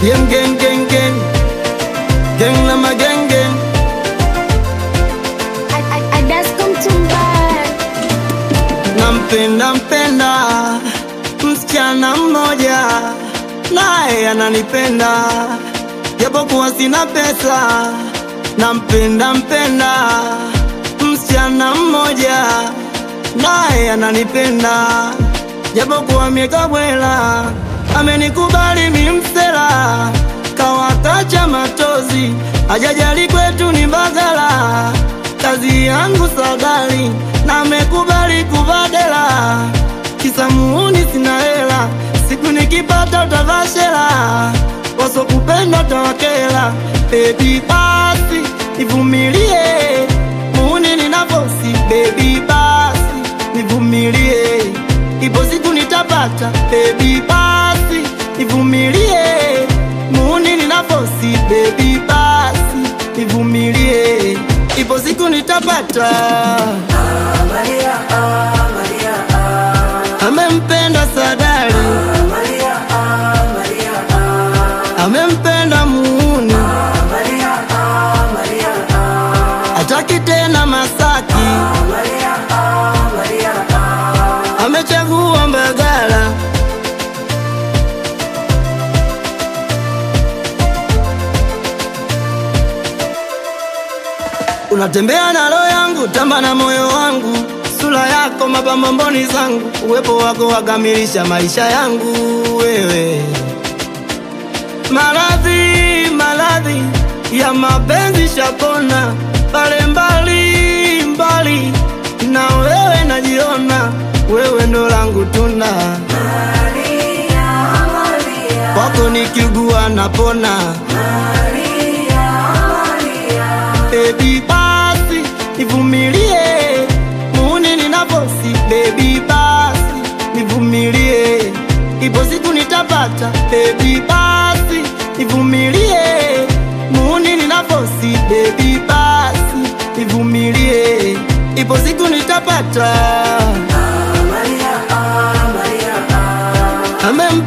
Gang gang gang gang Gang la magang gang Nampenda mpenda msichana mmoja naye ananipenda japokuwa sina pesa. Nampenda mpenda msichana mmoja naye ananipenda japokuwa mieka bwela, amenikubali mimsela, kawatacha matozi, ajajali kwetu ni Mbagala, kazi yangu sadali na amekubali kubadela, kisa muuni sina hela, siku nikipata utavashela, wasokupenda tawakela, baby basi nivumilie, muuni ninavosi, baby basi nivumilie, ipo siku nitapata, baby basi nivumilie, muuni ninavosi, baby basi nivumilie, ipo siku nitapata. Amempenda Sadali, amempenda muuni, hataki tena Masaki, amechagua Mbagala. Unatembea na roho yangu, tamba na moyo wangu, sura yako mapambo mboni zangu, uwepo wako wakamilisha maisha yangu. Wewe maradhi, maradhi ya mapenzi shapona, pale mbali mbali, na wewe najiona, wewe ndo langu tuna kwako nikiugua napona. Baby basi nivumilie, muuni ninavosi. Baby basi nivumilie, ipo siku nitapata. Baby basi nivumilie, muuni ninavosi. Baby basi nivumilie, ipo siku nitapata. Amem